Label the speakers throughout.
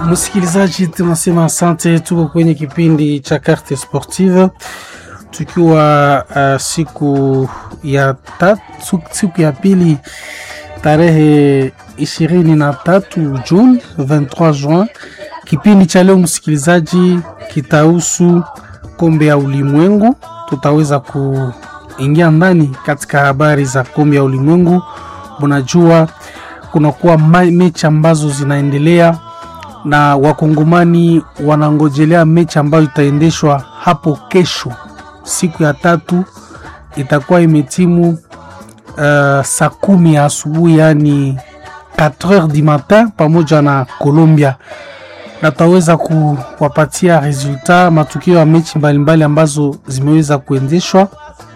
Speaker 1: Msikilizaji, tunasema asante. Tuko kwenye kipindi cha Carte Sportive tukiwa uh, siku ya tatu, siku ya pili tarehe ishirini na tatu Juni 23 Juin. Kipindi cha leo msikilizaji, kitahusu kombe ya ulimwengu. Tutaweza kuingia ndani katika habari za kombe ya ulimwengu. Unajua kunakuwa mechi ambazo zinaendelea na wakongomani wanangojelea mechi ambayo itaendeshwa hapo kesho, siku ya tatu, itakuwa imetimu uh, saa kumi ya asubuhi, yani 4h du matin, pamoja na Colombia, na tutaweza kuwapatia resultat matukio ya mechi mbalimbali ambazo zimeweza kuendeshwa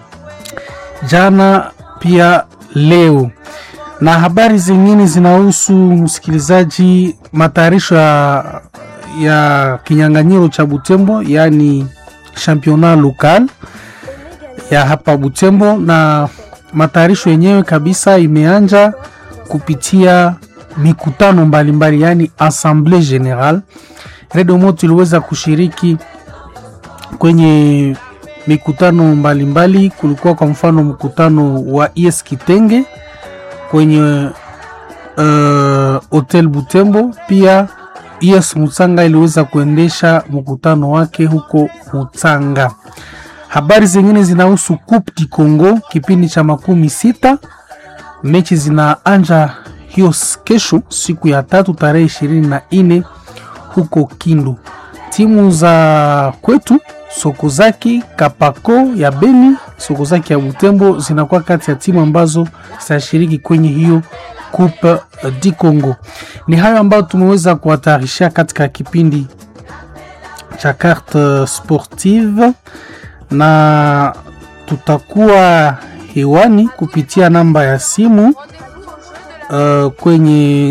Speaker 1: jana pia leo na habari zingine zinahusu msikilizaji, matayarisho ya, ya kinyang'anyiro cha Butembo, yaani championnat local ya hapa Butembo, na matayarisho yenyewe kabisa imeanja kupitia mikutano mbalimbali, yaani assemblée générale. Redio Moto iliweza kushiriki kwenye mikutano mbalimbali. Kulikuwa kwa mfano mkutano wa ES Kitenge kwenye uh, hotel Butembo. Pia ES Mutsanga iliweza kuendesha mkutano wake huko Mutsanga. Habari zingine zinahusu Coupe du Congo kipindi cha makumi sita. Mechi zinaanja hiyo kesho siku ya tatu tarehe ishirini na nne huko Kindu. Timu za kwetu Sokozaki Kapako ya Beni, Sokozaki ya Butembo zinakuwa kati ya timu ambazo zitashiriki kwenye hiyo Coupe du Congo. Ni hayo ambayo tumeweza kuwatayarishia katika kipindi cha Carte Sportive, na tutakuwa hewani kupitia namba ya simu uh, kwenye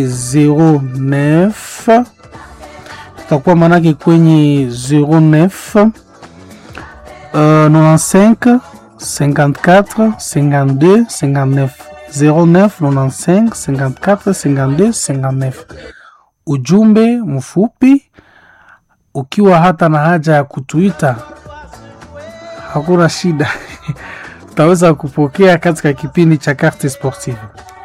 Speaker 1: 09 tutakuwa manake kwenye 09 Uh, 95 54 52 59 09 95 54 52 59. Ujumbe mfupi ukiwa hata na haja ya kutuita, hakuna shida, tutaweza kupokea katika kipindi cha Carte Sportive.